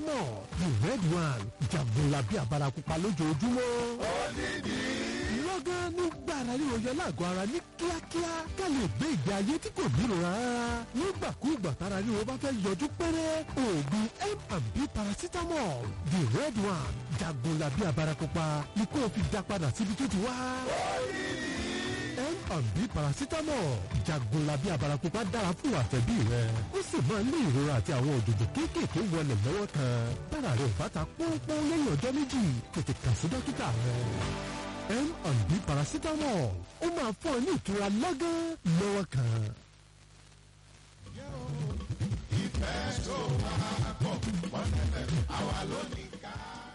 paracetamol the red one jagunlabi abarakupa lójoojúmọ́. ó nídìí. lọ́gán nígbà ara ríro yọ lágọ̀ọ́ ara ní kíákíá ká lè gbé ìgbé ayé tí kò nírora rárá nígbàkúùgbà tára ríro bá fẹ́ yọjú pẹ́rẹ́ oògùn M&B paracetamol the red one jagunlabi abarakupa ni kó o fi dá padà síbi tó ti wá. M&B paracetamol jagunlabi abarakupa dára fún àtẹ̀bí rẹ ó sì máa ń ní ìrora àti àwọn òjòjò kéékèèké wọlé lọ́wọ́ kan tára rẹ ò bá ta pọ́npọ́n lẹ́yìn ọjọ́ méjì tètè kàn sí dókítà rẹ. M&B paracetamol ó máa fún ọ ní ìtura lọ́gán lọ́wọ́ kan. ìfẹ́ tó máa pọ̀ wọ́n tẹ̀lé àwa lónìí ká.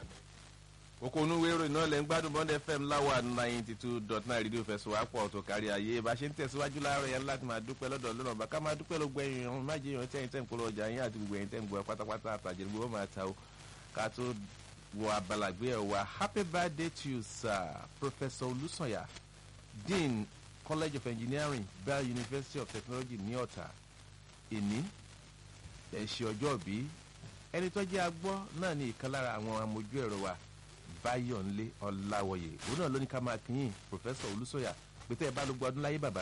kókó onúwé ìròyìn náà lẹ́ ń gbádùn bond fm láwà ninety two dot nine rédíò fẹsùwápọ̀ tó kárí ayé bá ṣe ń tẹ̀síwájú láàárọ̀ yẹn láti máa dúpẹ́ lọ́dọ̀ lọ́nà bá ká máa dúpẹ́ ló gbẹ ìrìn má jẹ́ ìrìn tẹ́yìn tẹ́yìn polówó ọjà yín àti gbogbo ẹ̀yìn tẹ́yìn gbọ́ pátápátá àtàjẹ́ gbogbo máa ta o ká tó wọ abalàgbé ẹ̀ wá happy birthday to you sir professor olùsànyà dean college of engineering bell university of technology ní ọ̀tà èní ẹ̀ ṣe ọjọ́ bí ẹni tó jẹ́ agbọ́ náà ní ìkan lára àwọn amójú ẹ̀rọ wa báyọ̀nlé ọ̀làwọ̀yè òun náà ló ní ká máa kíyìn pòfẹ́sọ̀ olùsọ̀yà pété ẹ bá ló gbọdún láyé bàbá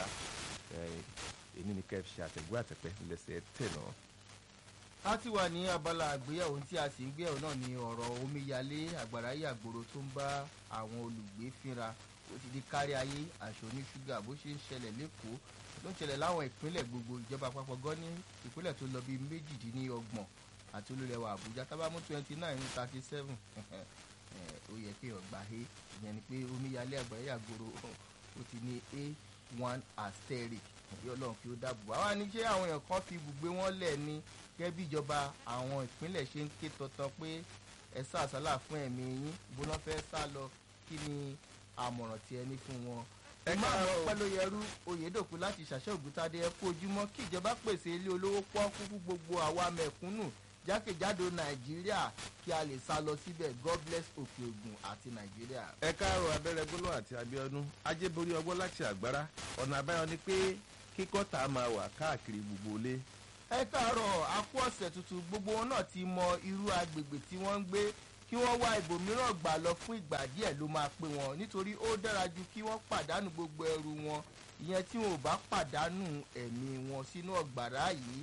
èmi ní kẹ́ ẹ ṣe àtẹ̀gbọ́ àtẹ̀pẹ́ lẹ́sẹ̀ tẹ̀ náà. a ti wà ní abala àgbéyẹ̀wò tí a sì ń gbéyàwó náà ní ọ̀rọ̀ omíyalé àgbàrá yàgbòrò tó ń bá àwọn olùgbé fínra ó ti di kárí ayé àṣọ ní ṣúgà bó ṣe ń ṣẹlẹ̀ lẹ́kọ̀ọ́ ló ń ṣẹlẹ̀ láwọn ìpínlẹ̀ gbogbo ìjọba àpapọ̀ gan ní ìpínlẹ̀ tó lọ bíi méjìdínlọ́gbọ̀n àti olólẹ̀wà àbújá tábàmú twenty nine thirty seven ó yẹ kí ọgbà he ìyẹn ni pé omíyalé àgbàrá yàgbòrò ó ti ní a one asterisk bí ọlọ́run kí ó dáàbò àwa ní ṣé àwọn èèyàn kan fi ibùgbé wọn lẹ̀ ni gẹ́gẹ́ bí ìjọba àwọn ìpínlẹ̀ ṣe ń ké tọ́tọ́ pé ẹ sá àsálà fún ẹ̀mí yín bó lọ́ fẹ́ sá lọ kí ni àmọ̀ràn tí ẹ ní fún wọn. ẹ máa lọ pẹ́ ló yẹrú oyèdòkú láti ṣàṣẹ ògùntadé ẹ kú ojúmọ́ kí ìjọba pèsè ilé olówó pọ́ọ́kú fún gbogbo àwa mẹ̀kúnnù jákèjádò nàìjíríà kí a lè sá lọ síbẹ̀ god bless òkè ògùn àti nàìjíríà. ẹ káàárọ̀ abẹ́rẹ́ gbólóhùn àti abiodun ajéborí ọgbọ́n láti àgbára ọ̀nà àbáyọ ni pé kíkọ́ tá a máa wà káàkiri gbogbo ilé. ẹ káàárọ̀ akú ọ̀sẹ̀ tuntun gbogbo wọn náà ti mọ irú agbègbè tí wọ́n ń gbé kí wọ́n wá ibòmíràn gbà lọ fún ìgbà díẹ̀ ló máa pé wọn nítorí ó dára ju kí wọ́n pàdánù gbogbo ẹrù wọn ìyẹn tí wọn ò bá pàdánù ẹ̀mí wọn sínú ọ̀gbàrá yìí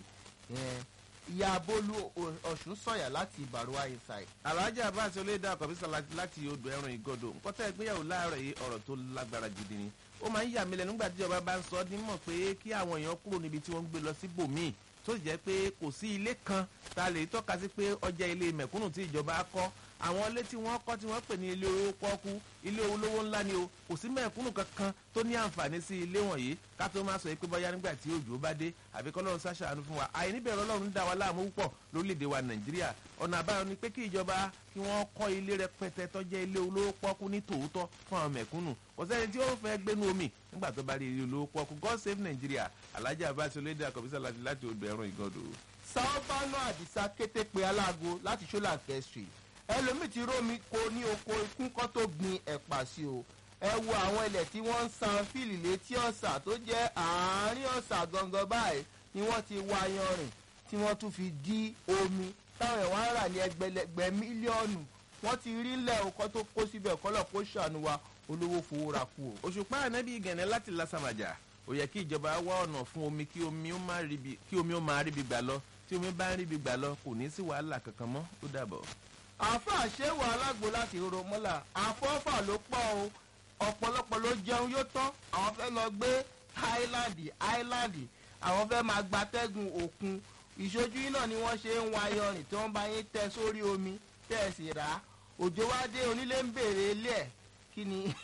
ìyá bólú ọ̀sùn sọ̀yà láti ìbàrúwá inside. alhaji abbas olóyèdè àkọ́bísà láti odò ẹran ìgọ́dọ̀ nkọ́tà ìgbéyàwó láàárọ̀ yìí ọ̀rọ̀ tó lágbára gidi ni ó máa ń yà mí lẹ́nu nígbà tí ìjọba bá ń sọ ọ́ nímọ̀ pé kí àwọn èèyàn kúrò níbi tí wọ́n ń gbé lọ sí bòmíì tó sì jẹ́ pé kò sí ilé kan tá a lè tọ́ka sí pé ọjà ilé mẹ̀kúnnù tí ìjọba kọ́ àwọn ilé tí wọ́n kọ́ tí wọ́n pè ní ilé owó pọ́kú ilé olówó ńlá ni o kò sí mẹ̀kúnnù kankan tó ní àǹfààní sí ilé wọ̀nyí ká tó máa sọ pé bọ́yá nígbà tí òjò bá dé àbí kọ́lọ́run ṣàṣàánú fún wa àìníbẹ̀rẹ̀ ọlọ́run ń dá wa láàmú púpọ̀ lórílẹ̀‐èdè wa nàìjíríà ọ̀nà àbáyọ ni pé kí ìjọba kí wọ́n kọ́ ilé rẹpẹtẹ tó jẹ́ ilé olówó pọ́kú ní tòótọ́ fún àwọn mẹ̀kúnnù kò sẹ́ni tí ó fẹ́ gbénu omi nígbà tó bá rí ilé olówó pọ́kú god save nigeria alhaji abbas olóyèdè àkọ́bísà láti láti odò ẹ̀rùn ìgọ́dọ̀. sábàánù àdìsá kété pé aláàgó láti ṣọlá kẹsìrì ẹlòmíì ti rómi ko ní oko ikún kan tó gbin ẹ̀pà sí o ẹ wo àwọn ilẹ̀ tí wọ́n ń san fíìlì létí ọ̀sà tó jẹ́ àárín ọ̀sà gangan báyìí ni wọ́n ti wá yanrìn tí wọ́n tún fi dí omi táwọn ẹ̀wọ̀n ń rà ní ẹgbẹ̀lẹ́gbẹ̀ mílíọ̀nù wọ́n ti rí lẹ̀ ọkọ̀ tó kó síbẹ̀ kọ́lọ̀ kó ṣàánú wa olówó fowó ra kú o. òṣùpá ànábì gẹ̀nẹ́ láti lásàmàjà ó yẹ kí ìjọba wá ọ̀nà fún omi kí omi ó máa ríbi gbà lọ tí omi bá ń ríbi gbà lọ kò ní sí wàhálà kankan mọ́ ó dàbọ̀ àáfàá ṣéwà alágbó láti ro mọ́là àfọ́fà ló pọ̀ o ọ̀pọ̀lọpọ̀ ló jẹun yóò tán àwọn fẹ́ lọ gbé táìláńdì áìláńdì àwọn fẹ́ máa gbatẹ́gùn òkun ìṣojú yìí náà ni wọ́n ṣe ń wa yanrìn tí wọ́n bá yín tẹ sórí omi tẹ́ ẹ̀ sì rà á òjò wá dé onílé ń béèrè ilé ẹ̀ kí ni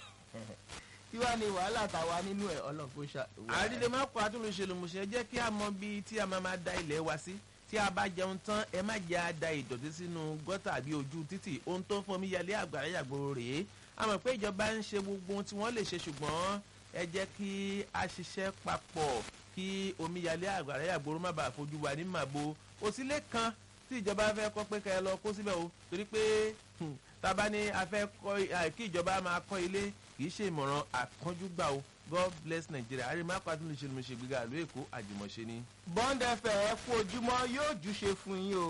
kí wàá ní wàhálà tàwa nínú ẹ̀ ọlọ́pọ̀ ṣá. àrídè má kó àtúnṣe lòmùṣẹ́ jẹ́ kí a mọ bíi tí a máa máa da ilẹ̀ wa sí tí a bá jẹun tán ẹ má jẹ́ àda ìdọ̀tí sínú gọ́tà àbí ojú títì ohun tó ń fọmi yalé àgbàrá yàgbòrò rèé a mọ̀ pé ìjọba ń ṣe gbogbo ohun tí wọ́n lè ṣe ṣùgbọ́n ẹ jẹ́ kí a ṣiṣẹ́ papọ̀ kí omíyalé àgbàrá yàgbòrò má bàa fojú wa ní màbo òsílẹ̀ kan tí ìjọba fẹ́ kọ́ pé kẹ́ ẹ lọ kó síbẹ̀ o torí pé tábà ní a fẹ́ kọ́ kí ìjọba máa kọ́ ilé kì í ṣe ìmọ̀ràn àkànjúgbà o god bless nigeria àrímápá tó lè ṣe lómi ṣe gbéga ìlú èkó àjùmọ̀ṣe ni. bond fm ẹ kú ojúmọ́ yóò júṣe fún yín o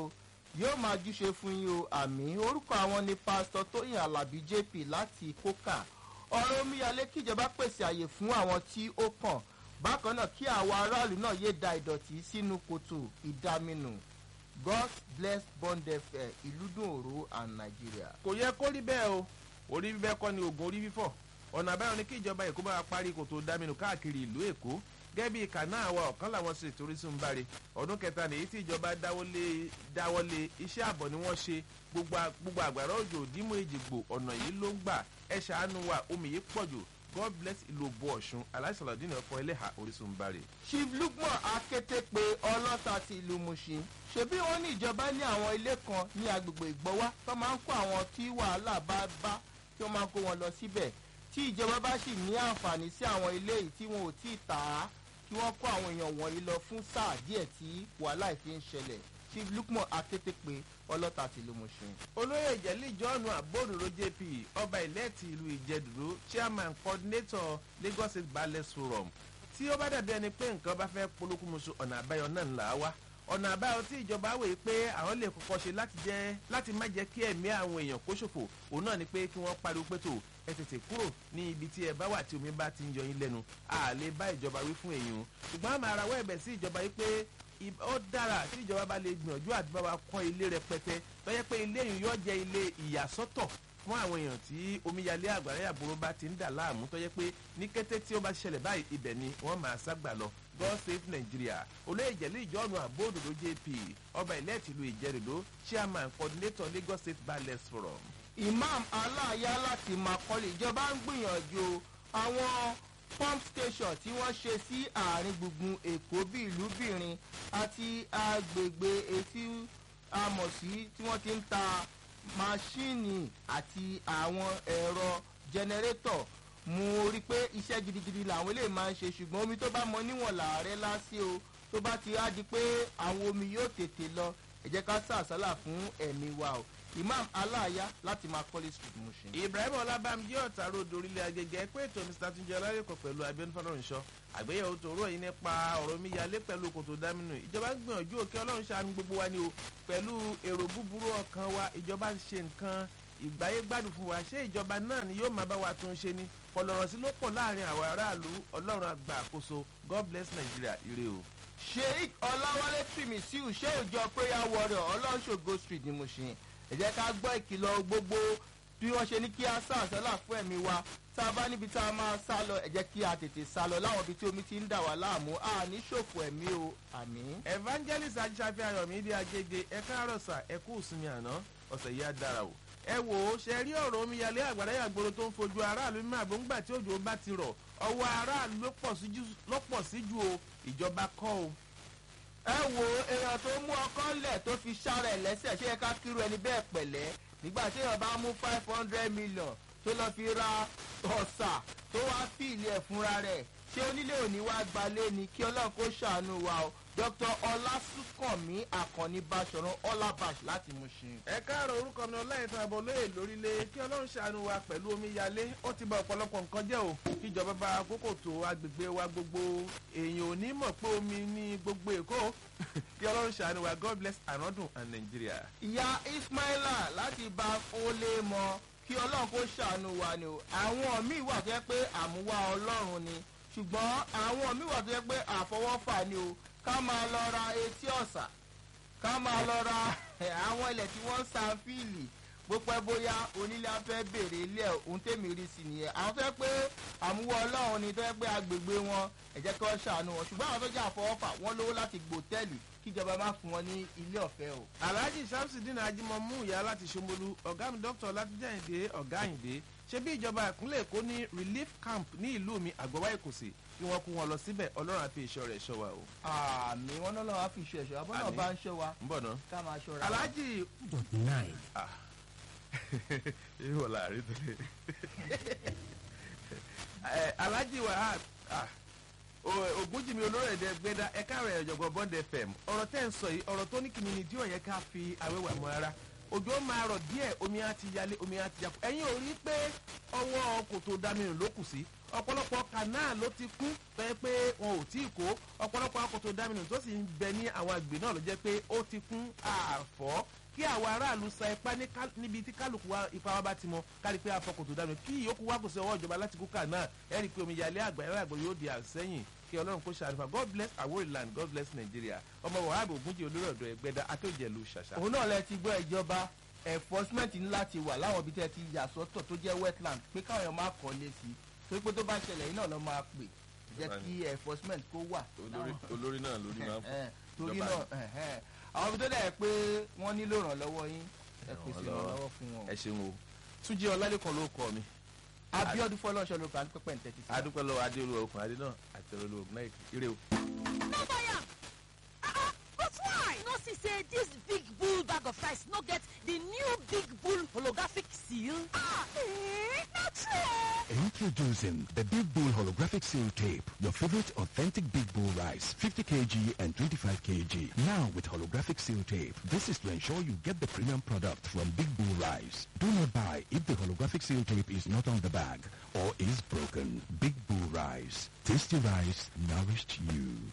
yóò máa júṣe fún yín o àmì orúkọ àwọn ni pásítọ tóyìn alábí jp láti kókà ọ̀rọ̀ omíyalé kíjọba pèsè àyè fún àwọn tí ó kàn bákan náà kí àwọn aráàlú náà yéé da ìdọ̀tí sínú kòtò ìdaminù god bless bond fm ìlúdùn òru and nigeria. kò yẹ kó rí bẹ́ẹ̀ o orí bíbẹ́ kọ́ ni oògùn orí fífọ́ ọ̀nà àbáyọ ni kí ìjọba èkó bá wa parí kòtò dáminù káàkiri ìlú èkó gẹ́gẹ́ bí kànáà wa ọ̀kan làwọn sì torí sí ń báre ọdún kẹta nìyí tí ìjọba dáwọ́lé dáwọ́lé iṣẹ́ àbọ̀ ni wọ́n ṣe gbogbo a- gbogbo àgbàrá òjò dímú èjìgbò ọ̀nà yìí ló ń gbà ẹ ṣàánú wa omi yìí pọ̀ jù god bless ìlú òbú ọ̀ṣun aláìsàlọ́dínà ọkọ̀ ẹlẹ́hà orísun ń báre. chief lukman akété pé ọlọ́ta ti ìlú mushin ṣebí wọn ní ìjọba ní àwọn ilé kan ní agbègbè ìgbọ́wá tó máa ń kó àwọn tí wàhálà bá bá tí wọ́n máa ń kó wọn lọ síbẹ̀ tí ìjọba bá sì ní àǹfààní sí àwọn ilé yìí tí wọn ò tí ì tà á kí wọ́n kó àwọn èèyàn wọ̀nyí lọ fún sáà díẹ̀ tí wàhálà ìfi ń ṣẹlẹ̀ chief lukman akété pé ọlọ́ta ti ìlú mushin. olóyè ìjẹ́lí john abódúró jp ọba ìlẹ́ẹ̀tì ìlú ìjẹ́dúró chairman coordinator lagos state ballet forum tí ó bá dàbí ẹni pé nǹkan bá fẹ́ polókùnmuṣu ọ̀nà àbáyọ náà ńlá wá ọ̀nà àbáyọ tí ìjọba wòye pé àwọn lè kọ́kọ́ ṣe láti jẹ́ láti má jẹ́ kí ẹ̀mí àwọn èèyàn kó ṣòfò òun náà ni pé kí wọ́n pariwo pé tó ẹ tètè kúrò ní ibi tí ẹ bá wà tí omi bá ti ń yọ yín lẹ́nu a lè bá ìjọba wí fún èèyàn ṣùgbọ́n àmọ́ ara wọ́ ẹ̀bẹ̀ sí ìjọba yìí pé ì- ó dára tí ìjọba bá lè gbìyànjú àti bá wa kọ́ ilé rẹpẹtẹ tọ́jẹ́ pé ilé yìí yóò jẹ́ ilé ìyàsọ́tọ̀ fún àwọn èèyàn tí omíyalé àgbàrá àbúrò bá ti ń dà láàmú tọ́jẹ́ pé ní kété tí ó bá ṣẹlẹ̀ báyìí ibẹ̀ ni wọ́n máa ságbà lọ god save nigeria olóyè ìjẹ̀lẹ̀ ìjọ́nu àbóòdòdó jp ọba ilẹ̀ tìlú ìjẹ́rìndó chairman coordinator lagos state ballet forum. imam aláàyá láti makọ́lé ìjọba ń gbìyànjú àwọn pump station tí wọ́n ṣe sí àárín gbùngbùn èkó bíi ìlúbìrin àti agbègbè etí amọ̀sí tí wọ́n ti ń ta máṣíìnì àti àwọn ẹ̀rọ jẹnẹrétọ̀ mo rí i pé iṣẹ́ gidigidi làwọn eléyìí máa ń ṣe ṣùgbọ́n omi tó bá mọ níwọ̀n làárẹ̀ lásì o tó bá ti á di pé àwọn omi yóò tètè lọ ẹ jẹ́ ká sàṣálà fún ẹ̀mí wa o imam aláàyá láti máa kọ́lé street mushin. ibrahim ọlábàmjí ọ̀tá ròdò orílẹ̀ agẹgẹ pé ètò mr tunjẹ ọlárẹ̀kọ̀ pẹ̀lú abiodun fọlọ́runṣọ́ àgbéyẹ̀wò tòró yìí nípa ọ̀rọ̀ omíyalé pẹ̀lú kòtò dámínú ìjọba ń gbìyànjú òkè ọlọ́run ṣàánú gbogbo wa ni o pẹ̀lú èrò búburú ọkàn wa ìjọba ń ṣe nǹkan ìgbáyé gbádùn fún wa ṣé ìjọba náà ni yóò máa bá wa tún ṣe ni kọlọ̀rọ̀ sí ló pọ̀ láàrin àwọn aráàlú ọlọ́run àgbà àkóso god bless nigeria ire o. sheik ọláwálé tìmísíù ṣé òjò prayer warrior ọlọ́ṣogo street ni mo ṣe ẹ jẹ́ ká gbọ́ ìkìlọ̀ gbogbo bí wọ́n ṣe ní kí a sá àṣálà fún ẹ̀mí wa tá a bá níbi tá a máa sá lọ ẹ jẹ́ kí a tètè sá lọ láwọn ibi tí omi ti ń dà wá láàmú a ní ṣòfò ẹ̀mí o àmì. evangelist ajíṣàfihàn ayọ̀mí di agége ẹ káàárọ̀ sà ẹ kú ìsinmi àná ọ̀sẹ̀ yìí á dára o. ẹ wò ó ṣe rí ọ̀rọ̀ omíyalé àgbàdo àgbòrò tó ń fojú aráàlú mímọ́ àgbóǹgbà tí òjò bá ti rọ̀ ọwọ́ aráàlú ló pọ̀ sí jù- ló pọ̀ sí ju o ìjọba kọ́ o. ẹ wo èèyàn tó mú ọkọ lẹ̀ tó fi ṣára ẹ̀ lẹ́sẹ̀ ṣé ẹ ká kírú ẹni bẹ́ẹ̀ pẹ̀lẹ́ nígbà tí èèyàn bá mú five hundred million tó lọ fi ra ọ̀sà tó wá fìlì ẹ̀ fúnra rẹ̀ ṣé onílé òní wá gbalé ni kí ọlọ́run kó ṣàánú wa o dr ọlásùnkànmí àkànní báṣọ̀run ọlábàṣ láti mú ṣe. ẹ káàárọ̀ orúkọ mi ọláìtàn àbọ̀ lóye lórílẹ̀ kí ọlọ́run ṣàánú wa pẹ̀lú omíyalé ó ti ba ọ̀pọ̀lọpọ̀ nǹkan jẹ́ o kíjọba bá àkókò tó agbègbè wa gbogbo èèyàn ò ní mọ̀ pé omi ní gbogbo èkó kí ọlọ́run ṣàánú wa god bless anodun and nigeria. ìyá ismaila láti bá fólé mọ kí ọlọ́run kó ṣàánú wa ni o àwọn míì wà tó yẹ pé àmúwá ọlọ́run ni ṣùgbọ́n àwọn míì wà tó yẹ pé àfọwọ́fà ni o ká máa lọ ra etí ọ̀sà ká máa lọ ra àwọn ilẹ̀ tí wọ́n ń san fíìlì bó pẹ́ bóyá onílé afẹ́ béèrè ilé ẹ̀ ohun tèmi rí sí nìyẹn àwọn tó yẹ pé àmúwọ́ ọlọ́run ni tó yẹ pé agbègbè wọn ẹ̀jẹ̀ kí wọ́n ṣàánú wọn ṣùgbọ́n àwọn tó jẹ́ àfọwọ́fà wọ́n lówó láti gbòtẹ́ẹ̀lì kíjọba má fún wọn ní ilé ọ̀fẹ́ o. alhaji samsudin ajimomu ìyá láti ṣomolu ọ̀gá mi dr látijẹ́yìndé ọ̀gá àyìndé ṣé bí ìjọba ìpínlẹ̀ èkó ní relief camp ní ìlú mi àgbọ̀wá èkósì kí wọ́n kó wọn lọ síbẹ̀ ọlọ́run àfi ìṣọ́ rẹ̀ ṣọ́ wa o. àmì wọn náà lọ́wọ́ á fi ṣe ẹ̀ṣọ́ abọ́nà Àmín. bá ń ṣọ́ wa ń bọ̀ ná. ká máa ṣọ́ra. alhaji dot nine. irú ọ̀la àrí tó lé. Ẹ, alhaji wahab ah, o- ogunjimi olórẹ̀dẹ gbẹdá ẹ̀ka rẹ̀ ọ̀jọ̀gbọ́n bond fm ọ̀rọ̀ tẹ́ ń sọ yìí ọ̀rọ̀ tó ní kìíní ni díẹ̀ yẹn ká fi àwẹ̀wà mọ́ ara òjò máa rọ̀ díẹ̀ omi á ti yalé omi á ti yakú ẹ̀yin ò rí pé ọwọ́ kòtò dámìrìn ló kù sí ọ̀pọ̀lọpọ̀ kanal ló ti kún fẹ́ pé wọn ò tí ì kó ọ̀pọ̀lọpọ̀ akoto dáminù tó sì ń bẹ ní àwọn àgbè náà ló jẹ́ pé ó ti kún àfọ́ kí àwọn aráàlú sa ipá ní ká- níbi tí kálukú wa ipa wa bá ti mọ kárí pé afọkòtò dànù kí ìyókù wa kò sí ọwọ́ ìjọba láti kúkà náà ẹ rí i pé omiyalé àgbà ẹ̀rọ àgbò yóò di àsẹ́yìn kí ọlọ́run kó ṣàrífà god bless aworiland god bless nigeria ọmọ wàhálà ògúnjì olórí ọ̀dọ́ ẹgbẹ́dá akéwìjẹ̀lú ṣàṣà. òun náà lẹ ti gbọ́ ìjọba enforcement ńlá ti wà láwọn ibi tẹ́ ti yà sọ́tọ̀ tó jẹ́ wetland pé káwọn èèyàn máa kọ́ lé sí i torí pé tó bá ṣẹlẹ̀ yìí náà lọ́ máa pè jẹ́ kí enforcement kó wà. olórí olórí náà lórí máa ń fọ. Eh, torí Ìjọba náà ẹ̀hẹ́n. àwọn ibi tó dẹ̀ pé wọ́n nílò ìrànlọ́wọ́ yín ẹ pèsè ìrànlọ́wọ́ fún wọn. ẹ ṣeun o túnjí ọlálẹ́kan ló kọ mi abiodun fọlọ́ṣọ́ ló kàn pẹ́pẹ́ ní tẹ́tí sí. adúpẹ́ lọ́wọ́ adé olúwa okùn adé náà àti olúwa okùn náà ire o. no buy am ah ah but why you no see say dis big bull bag of rice no get di new big bull holographic seal. ah eh na true. Introducing the Big Bull Holographic Seal Tape, your favorite authentic Big Bull rice, 50 kg and 25 kg. Now with Holographic Seal Tape, this is to ensure you get the premium product from Big Bull Rice. Do not buy if the Holographic Seal Tape is not on the bag or is broken. Big Bull Rice. Tasty rice nourished you.